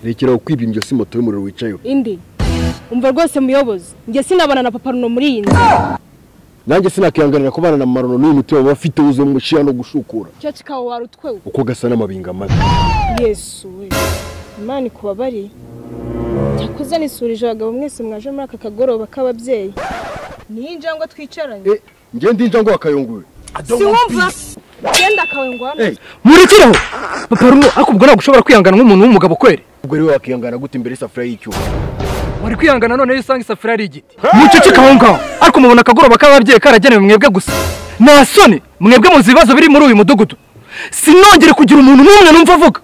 rekera kwiba indyo si moto y'umuriro wicayeho indi umva rwose muyobozi njye sinabana na papa runo muri iyi nzu nanjye sinakihanganira kubana na marono n'uyu mutima waba afite wuzuye mu gushyira no gushukura icyo kikawa wari utwewe uko gasa n'amabinga mabi yesu we imana ikubabariye cyakoze nisurije abagabo mwese mwaje muri aka kagoroba k'ababyeyi niyo injangwe twicaranye Eh, njye ndinja ngo akayunguwe siwumva genda akawe ngwano Eh, murikereho papa runo ariko ubwo ntabwo ushobora kwihangana nk'umuntu w'umugabo kweri ubwo rero wakihangana gute imbere y'isafuriya y'icyuma wari kwihangana none iyo usanga isafuriya ari igiti muceceke aho ngaho ariko mubona akagoroba k'ababyeyi karagenewe mwebwe gusa nta soni mwebwe muzi ibibazo biri muri uyu mudugudu sinongere kugira umuntu n'umwe numva avuga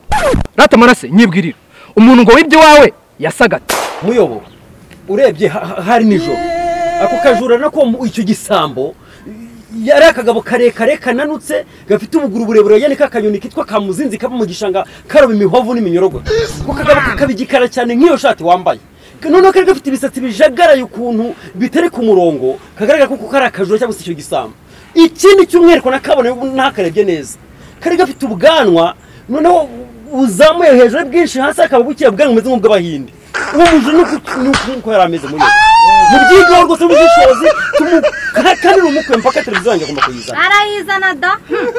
rata marase nyibwirira umuntu ngo wibye iwawe yasaga ate muyobo urebye ha- ha- hari nijoro ako kajura nako mu- icyo gisambo yari akagabo karekare kananutse gafite ubuguru burebure yane k'akanyoni kitwa kamuzinzi kaba mu gishanga karoba imihovu n'iminyorogoto ako kagabo kakaba igikara cyane nk'iyo shati wambaye noneho kari gafite ibisatsi bijagaraye ukuntu bitari ku murongo kagaragara kuko kari akajura cyangwa se icyo gisambo ikindi cy'umwihariko nakabona ntakarebye neza kari gafite ubwanwa noneho buzamuye hejuru bwinshi hasi hakaba buke bwanwa bumeze nk'ubw'abahindi uwo mujura ni uku- ni uku- uko yari ameze muri we. mu byigaho rwose n'ubushishozi tumukanira umukwe mpaka televiziyo yanjye agomba kuyizana arayizana da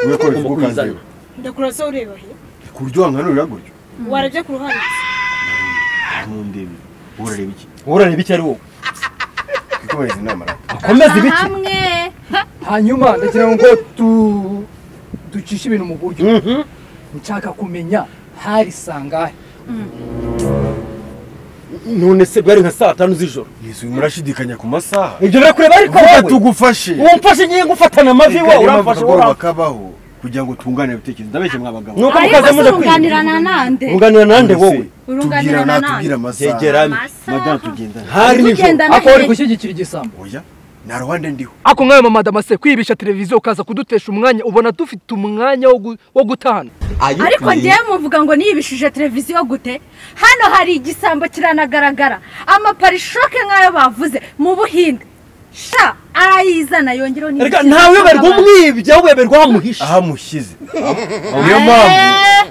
we ko agomba kuyizana ndakuraze ureba he ku buryo wankanurira gutyo warabye ku ruhande ntundebe urareba iki urareba icyo ari wowe twikomereza inama rata akomeza ibiki hamwe hanyuma ndagira ngo tu ducishe ibintu mu buryo Mhm. nshaka kumenya hari sangahe none se bwari nka saa tanu z'ijoro ntizuye murashidikanya ku masaha ibyo biri kureba ariko vuga wowe tugufashe uwo mfashe ngiye ngufatana amavi wowe uramfashe wowe uramfashe bakabaho kugira ngo tunganire ibitekerezo ndabeshye mwabagabo ni uko mukaza ariko se muza kwiga urunganirana nande unganira nande wowe urunganirana nande amasaha tegerane Amasaha. madame tugendana hari nijoro Tugendana ako wari he? gushyigikira igisambo oya nta ruhande ndiho ako nkawe mama damase kwibisha televiziyo ukaza kudutesha umwanya ubona dufite umwanya wo gu- wo gutana ariko ngewe muvuga ngo niyibishije televiziyo gute hano hari igisambo kiranagaragara amaparishoke nk'ayo bavuze mu buhinde sha arayizana yongereho reka ntaweberwa umwibye ahubwo weberwa wamuhishe aho amushyize niyo mpamvu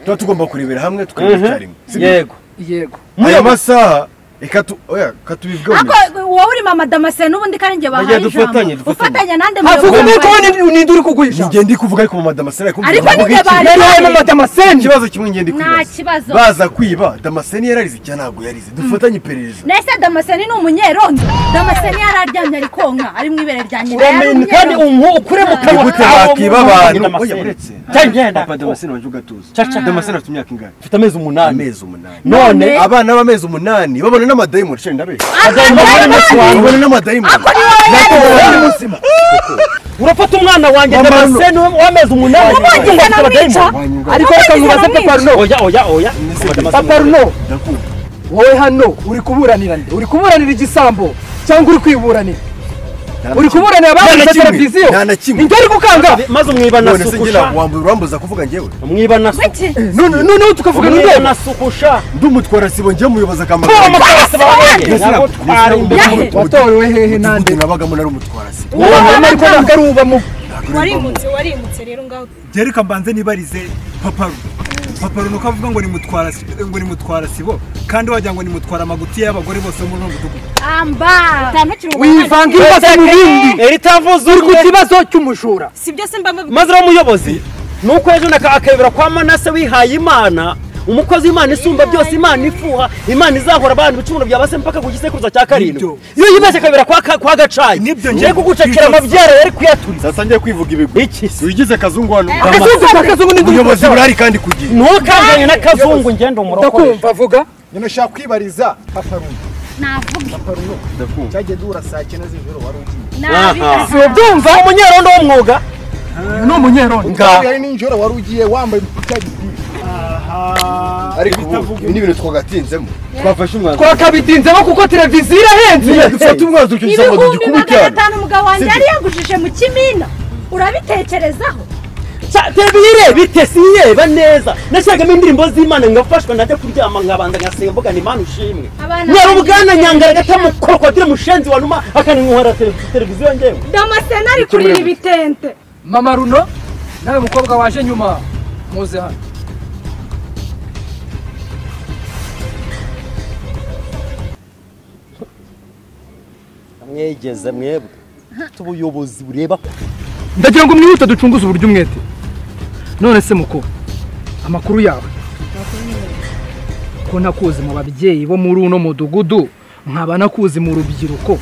tuba tugomba kurebera hamwe tukareba icyarimwe yego yego aya masaha reka tu oya katubibwone wowe uri mama damascene n'ubundi kandi njye bahaye Bajya dufatanye, ijambo dufatanye. ufatanya nande havuga muyobozi nuko wanjye. wowe ninde uri kuguhisha njye ndi kuvuga ariko mu madamasene ariko Ariko mvuga ni njye iki? bari- rero wowe mama damascene ikibazo kimwe njye ndi Nta kibazo. kwibaza baza kwiba damasene yararize cyangwa ntabwo yarize dufatanye iperereza nese damascene ni umunyerondo damascene yararyamye ari konka ari mu ibere rya nyina uramenye kandi umu ukure mu kanwa Nigute kawe bakiba umuntu abantu? ugenda amaseri. Oya, uretse. Cya ngenda. wajya ugatuza Caca. damasene afite imyaka ingana Ufite amezi umunani amezi umunani none None- abana b'amezi umunani babona n'amadayimoni shari ndabeshya agomba kubona umunsi wawe babona n'amadayimoni ni muzima urafata umwana wanjye Mama, damascene w'amezi umunani Ubundi ugomba se gufata namwica. abadayimu. ariko reka nkubaze papa runo oya oya oya papa runo ndakumva wowe hano uri kuburanira nde uri kuburanira igisambo cyangwa uri kwiburanira uri kuburanira ababuze televiziyo nta na kimwe ninde uri gukanga maze umwiba none se ngira nasukusha wambu- urambuza kuvuga njyewe umwiba nasukusha Kuki? None- noneho tukavuga umwiba n'urwego nasukusha ndumutwara sibo njye muyoboza akamaro Tora amakarasi barabonye Mbese nabo nabwo twari imbere Yahe. watorewe hehe nande nande nabagamo nari umutwara sibo wowe hano ariko ntabwo ari uba mu warimutse warimutse rero ngaho byereka mbanze nibarize paparu paparu ni uko avuga ngo ni mutwara si- ngo ni mutwara sibo kandi wagira ngo ni mutwara amagutiya y'abagore bose bo muri uno mudugudu amba utanukira wivanga ibibazo mu bindi eritavuze uri ku umwe kibazo cy'umujura si byo se mba mbivuga maze rero umuyobozi ni uko ejo naka akayobera kwa manase wihaye imana umukozi w'imana isumba byose imana ifuha imana izahora abantu ibicumuro bya base mpaka ku gisekuruza cya karindwi Nibyo. iyo yibeshye akayobera kwa ka- kwa gacayi Nibyo, ngiye ngiye kugucakira kwitotsa. amabyara yari kuyaturiza sasa njye kwivuga ibigwi iki se wigize kazungu hano kazungu kwa kazungu n'indi ubuyobozi burahari kandi ku gihe ntukanganye n'akazungu ngenda umurokore ndakumva avuga nyine ushaka kwibariza paparuno navuga paparuno cyagiye duhura saa cyenda z'ijoro wari ugiye nabiha si ubyumva umunyerondo w'umwuga ni umunyerondo Nga. yari nijoro wari ugiye wambaye cya gipira ariko ubu ibi ni ibintu twagatinzemo twafashe umwanzuro twakabitinzemo kuko televiziyo irahenze Niba dufata umwanzuro icyo gisabo ibihumbi magana dugikubikirane atanu umugabo wanjye Sibyo. yari yagujije mu kimina urabitekerezaho terebire bite sinireba neza nashyiragamo indirimbo z'imana ngafashwa najya kuryama ngabanza ngasenga mvuga ni imana ushimwe abana nyarubwana nyangara gata krokodire mushenzi wa numa akaninywera televiziyo ngewe damascene ari kurira ibitente mama runo nawe mukobwa waje nyuma muze hano mwegeze mwebwe Ufite ubuyobozi bureba ndagira ngo mwihute ducunguze uburyo umwete none se muko amakuru yawe ko ntakuzi mu babyeyi bo muri uno mudugudu nkaba nakuzi mu rubyiruko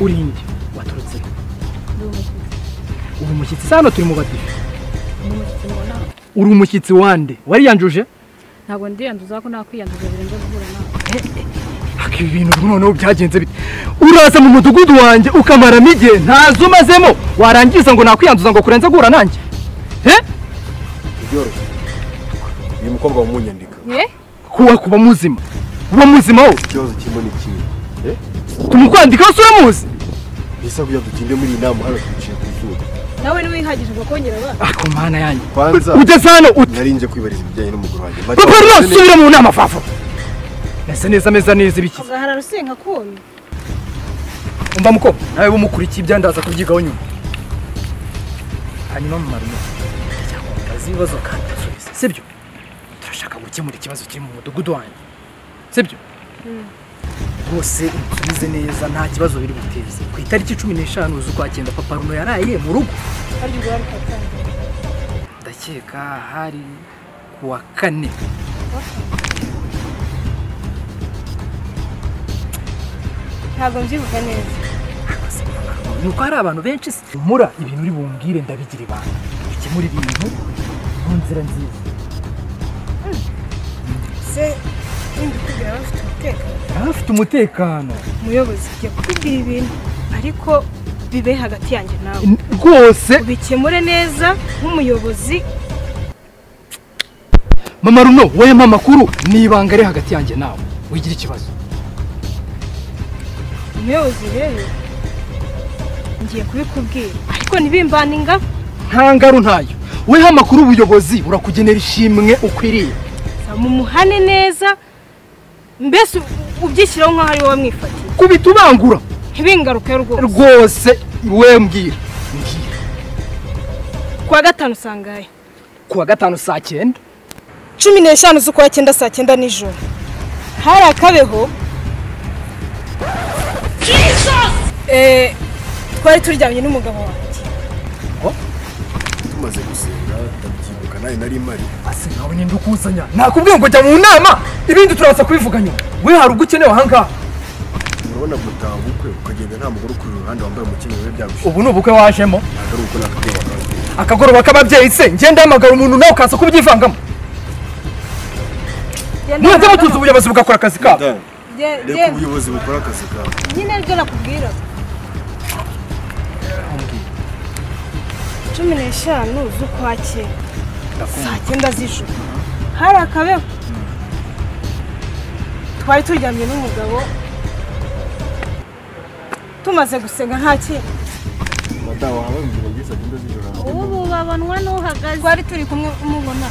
uri nge waturutse he? uri umushyitsi se hano turi mu badive uri umushyitsi wande wariyanjuje ntabwo ndiyanduza ko nakwiyanduza birenze guhura nawe Aka ibi bintu ubu noneho byagenze bite uraza mu mudugudu wanjye ukamaramo igihe ntazo umazemo warangiza ngo nakwiyanduza ngo kurenze guhura nanjye he byoroshye uyu mukobwa wumunyandika kuba kuba muzima uba muzima wowe ikibazo kirimo ni kimwe tumukwandikaho se uramuzi mbese kugira ngo dutinde muri iyi nama hano twicaye ku zuba nawe ntiwihagije ngo kongera abana ako mana yanjye kwanza ugeze hano ute nari nje kwibariza ibijyanye n'umugore wanjye papa rwose subira mu nama fafa nasa neza ameza neza ibikiza ugahara rusenka kumye umva muko nawe bumukurikiye ibyandaza kubyigaho nyuma hanyuma mu marimo cyangwa mubaze ibibazo kandi musubize sibyo turashaka gukemura ikibazo kiri mu mudugudu wanjye sibyo rwose musubize neza nta kibazo biri buteze ku itariki cumi n'eshanu z'ukwa cyenda papa runo yaraye mu rugo harya ubwo wari ukatangira ndakeka hari ku wa kane ntabwo mbyibuka neza ni uko hari abantu benshi se mura ibintu uri bumbwire ndabigira ibanga dukemura ibintu mu nzira nziza se nindikubwira bafite umutekano baba bafite umutekano umuyobozi jya kukubwira ibintu ariko bibe hagati yanjye nawe rwose ubikemure neza nk'umuyobozi mama runo wowe mama makuru ni ibanga ari hagati yanjye nawe wigira ikibazo umuyobozi rero ngiye kubikubwira ariko ntibimbane ingabo nta ngaru ntayo weho amakuru ubuyobozi burakugenera ishimwe ukwiriye mumuhane neza mbese ubyishyiraho nk'aho ari wowe mwifatiye kubita ubangura ntibingaruke rwose rwose we mbwira mbwira kuwa gatanu usangaye ku wa gatanu saa cyenda cumi n'eshanu z'ukwa cyenda saa cyenda nijoro hari akabeho Eh, twari turyamye n'umugabo wanjye tumaze gusenga ndabyibuka nawe nari mari ase nawe ninde ukuzanya nakubwiye ngo jya mu nama ibindi turaza kubivuga nyuma we hari ubwo ukenewe ahangaha urabona gutaha ubukwe ukagenda nta mugore ukuri iruhande wambaye umukenyero biba byagushize ubu ni ubukwe wajemo ntabwo ari uko nakubwira wakababwira akagoroba k'ababyeyi se ngenda hamagara umuntu nawe ukaza kubyivangamo mwajya mutuza ubuyobozi bugakora akazi kabo Dan, reka ubuyobozi bukora akazi kawe nyine aribyo nakubwira cumi n'eshanu z'ukwa cyenda saa cyenda z'ijoro hari akabeho twari turyamye n'umugabo tumaze gusenga nta kintu madamu wawe mbwira ngo agenda zijoro ubu babonwa n'uhagaze twari turi kumwe umubona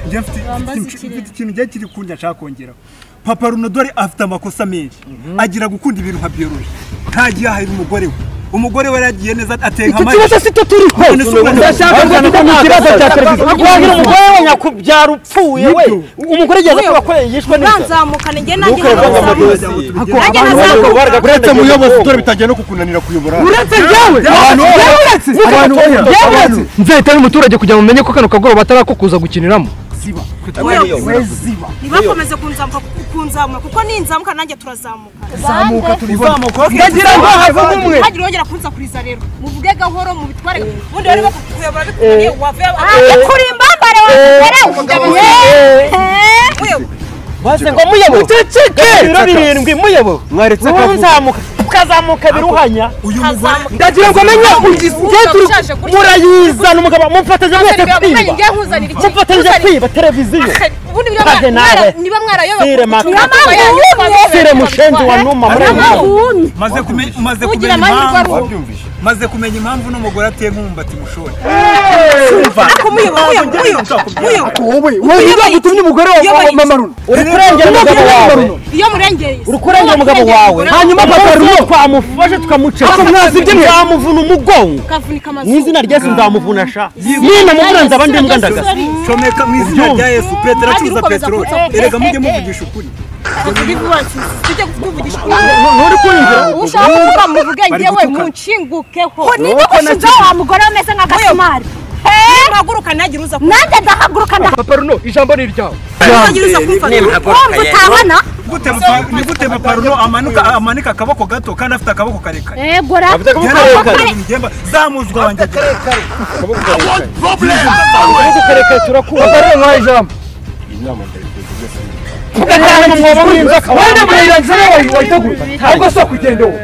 njye mfite- Wambaza mfite ikirere. mfite ikintu njye kiri kundi nshaka kongeraho papa runodore afite amakosa menshi agira gukunda ibintu nka biyoroji ntagiye ahahira umugore we umugore we yaragiye neza ateka icyo kibazo si cyo turiho None se ubu- ndashaka ngo tujye mu kibazo cya serivisi wagira umugore we nyakubyara upfuye we umugore igeze kuba ko yishwe neza ntanzamuka njye nanjye Ntukababazwe. ntazamuka nanjye ntazamuka uretse muyobozi dore bitangiye no kukunanira kuyobora uretse njyewe njyewe uretse njyewe uretse nzahita umuturage kugira ngo mumenye ko kano kagoroba atarako kuza gukiniramo ntibakomeze kunzamuka kunzamuka kuko ninzamuka nanjye turazamuka zamuka ndagira ngo havamo umwe ntihagire wongera kunza kuriza rero muvuge gahoro mubitware ubundi bari bakuyobora bikubwiye wave kuri imbambare wawe baze ngo muyobowe ibiro birindwi muyobowe mwaretse wowe nzamuka ukazamuka biruhanya ndagira ngo amenye ugiye turi murayizana umugabo mumfatanyije mwese kwiba nkuzanira mumfatanyije kwiba televiziyo ubundi Kaze nawe. niba sire mwarayoba maka sire mushenzi wa numa murayizana maze kumenya maze kumenya Ugira amahirwe ari impamvu uwo. wabyumvise maze kumenya impamvu uno mugore ateye nk'umumbati mushori wowe wowe niba gutumye umugore wa mama runo uri kurengera umugabo wawe iyo murengeye uri kurengera umugabo wawe Hanyuma papa Rwose Runo. twamufashe tukamuceka Ako mwazi ibyo mwe. nzamuvuna umugongo ukavunika mu amazuru izina rya yesu nzamuvuna sha nyine mumuranza abandi mugandagaza comeka mu izina Ubyumva. rya yesu petero Ntagira acuruza ukomeza peteroli kunsakura. erega mujye muvugisha ukuri akiri vuba tujye kuvugisha nturi kwiyumvira uwo ushaka kuvuga muvuge Bari njyewe gutukana. munshingukeho ninde gushinjaho wa mugore we umeze nka gasumari mpaguruka ntagire uza kumva nanjye ndahaguruka ndahaguruka papa runo ijambo ni iryawe ntagire uza kumfata wumva utabona gute papa- ni gute paparuno amanuka amanika akaboko gato kandi afite akaboko karekare egora Yaravuga ngo ibintu bigenda zamuzwa wanjye papa runo nkaho ijambo ugatanga umwobo w'inzoka wenda burenganzira wawe wayitegura ahubwo si ukugenda wowe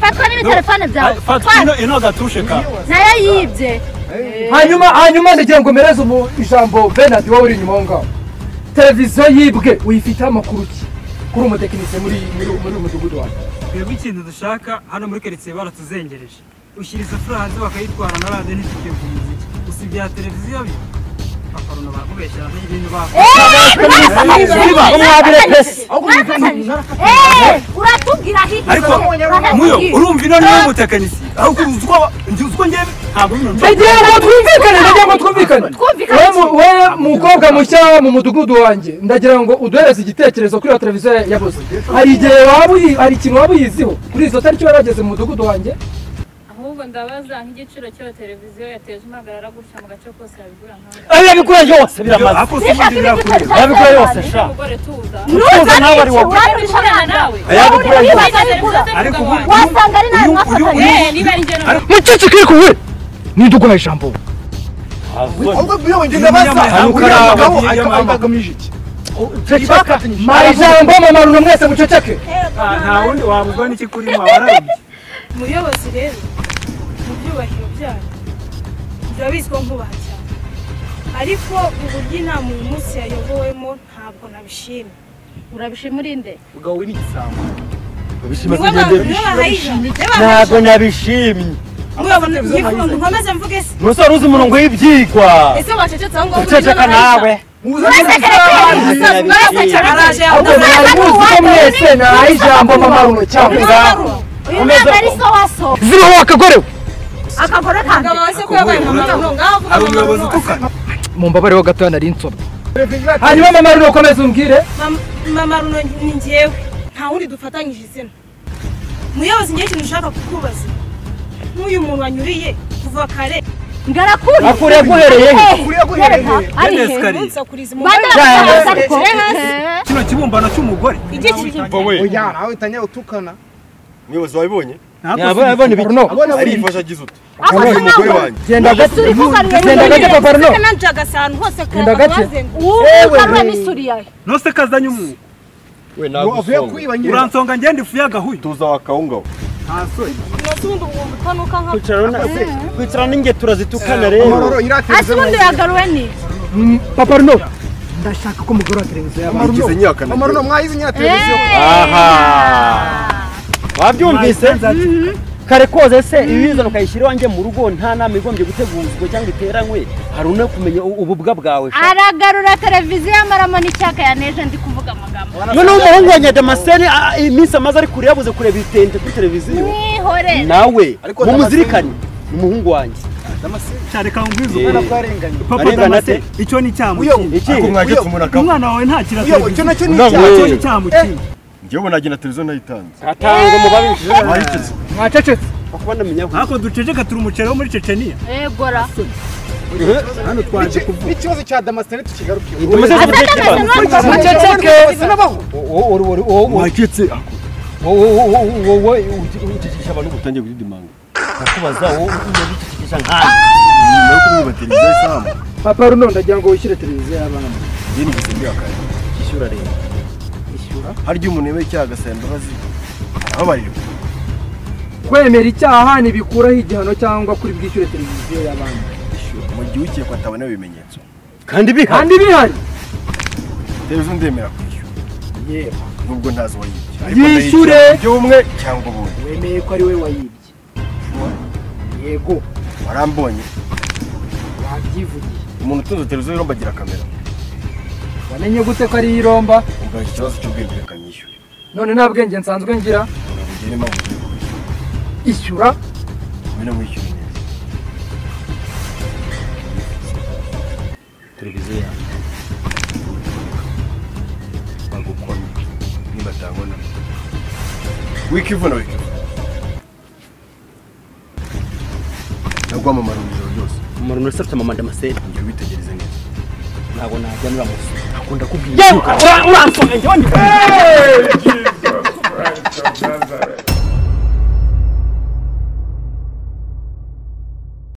fatwa n'ibitelefone byawe fatino ino gatushe ka nayo yibye hanyuma hanyuma ndagira ngo mpereze umu ijambo Bernard wowe uri inyuma aho ngaho televiziyo yibwe uyifiteho amakuru ki kuri umutekinisiye muri muri muri uyu mudugudu wawe twebwe ikintu dushaka hano muri karitsiye baratuzengereje ushyira isafuriya hanze bakayitwara na radiyo ntitugiye ku muziki gusa ibya televiziyo byo bakaruna bakubeshyera n'ibintu bakora uratubwira hirya ariko muyo urumva ino niwe mutekinisiye ahubwo uzi uko njye uzi uko njyewe ntabwo nyine njye- ndagira ngo twumvikane ndagira ngo twumvikane Twumvikane Wowe mu- wowe mukobwa mushya mu mudugudu wanjye ndagira ngo uduhereze igitekerezo kuri iyo televiziyo yabuze hari igihe waba uyi hari ikintu waba uyiziho kuri izo tariki wari wageze mu mudugudu wanjye ahubwo ndabaza nk'igiciro cy'iyo televiziyo yateje impagarara gutya mu gace kose yabigura nk'aho arabikora yose ako si ubundi birakure arabikora yose sha umugore tuza nuza nawe ari wowe urabishobora nawe arabikora yose ariko ariko ubu- wasanga ari nawe uyu- uyu- mwafatanye uyu- niba ari njye noneho muceceke ariko we ninde uguha ijambo ahubwo biyo wengeza Iyo basa yamaze akuriye kuraba, abagabo iyo ariko yamaze- agamije iki ceceka mara ijambo mamaruno mwese muceceke nta nta wundi wamubwira n'iki kurimo warabye muyobozi rero mu byubahiro byayo birabizwa nkubaha cyane ariko uburyo inama uyu munsi yayobowemo ntabwo nabishimye urabishima urinde ubwo wowe n'igisambo babishima niwe kugenda ba- niwe bishima bahayijana ntabwo nabishimye nkomeze mvuge se umusore uzi umurongo w'ibyigwa ese wacecetse aho ngaho uceceka nawe araje ahubwo mwari muzi ko mwese naraha ijambo mamaruno cyangwa ngaho uyu mwana ari so waso ziriho akagorewe akagore umugabo kanjye we se ko yabaye mama ngaho avuga hari mama umuyobozi wose. utukana mumbabareho gatoya nari nsobwe hanyuma mamaruno ukomeze umbwire Mama- mama runo ni njyewe nta wundi dufatanyije izina muyobozi njyewe ikintu ushaka kukubaza nk'uyu muntu wanyuriye kuva kare ngarakuri akuriye guhereye he yereka ari yenda he esikariye umunsi akuriza umugore bandara bagaragaza ariko kino kibumbano cy'umugore igihe kiri umuyobozi wabibonye abona ibiruno arifasha agize uti afashe umugore nawe wanjye genda gake isuri kugarura genda gake paparuno nanjye agasahani hose Genda gake. ubu ugarura n'isuri yawe nose kazanye umwuka we nagusonga uransonga ngenda ifu y'agahuye tuza wakawungaho nta soni ubundi ubu utanuka nka kwicara n'ingetura zitukana rero ase ubundi yagaruwe ni paparuno ndashaka ko mugura televiziyo yawe nigize nyihakana wabyumvise kare koze se ibizana ukayishyira iwanjye mu rugo nta nama igombye gutegurizwa cyangwa iteranywe hari unakumenya ububwa bwawe aragarura televiziyo y'amaramo n'icyaka yaneje ndi kuvuga amagambo noneho umuhungu wa nyadamaseni ah, iminsi amaze ari kure yabuze kureba ibitente kuri televiziyo mwihorere nawe mumuzirikane ni umuhungu wanjye cyareka ngwizo Eh. papa Arengana damase ate? icyo ni icyaha mu kindi. iki mwagetse umuntu akaba umwana wawe ntakira cyo nacyo ni televiziyo icyaha. icyo ni icyaha mu kindi njyewe nagenda televiziyo nayitanze atanga umubabishije wayikeze mwacecetse kuba namenya aho ariko duceceka turi umuceri wo muri ceceniya egora hano twaje kuvuga muceceke wacitse ukicisha abantu utangiye kudidimanga nakubaza wowe ukicisha nk'aho nyuma yo kubiba televiziyo isambu paparuno ndagira ngo wishyure televiziyo y'abana njye nigeze mbihakana ishyura leta hari igihe umuntu yemeye icyaha agasaba imbabazi arababarira kwemera icyaha ntibikuraho igihano cyangwa kuri bwishyure televiziyo y'abana mu gihe ukekwa atabona ibimenyetso kandi bihari kandi bihari televiziyo ndemera kwishyura nubwo ntazi uwayibye Ariko Yishyure. ndayishyura ibyo umwe cyangwa ubundi wemeye ko ari we wayibye yego warambonye wabyivugiye umuntu utunze televiziyo yombi agira kamera wamenye gute ko ari iy'iromba ubwaye ikibazo cy'ubwenge reka nyishyure none nta bwenge nsanzwe ngira urabugere impamvu ugiye kwishyura ishyura mbe namwishyure neza televiziyo yanjye bagukomye byabona wikivuna wikivuna nagwamamara mu ijoro ryose umuntu wese afite amamanda amaseri njya witegereze neza ntabwo najya muri amaseri akunda kubwira Yewe, ura- uransoma, njye wanyifashe.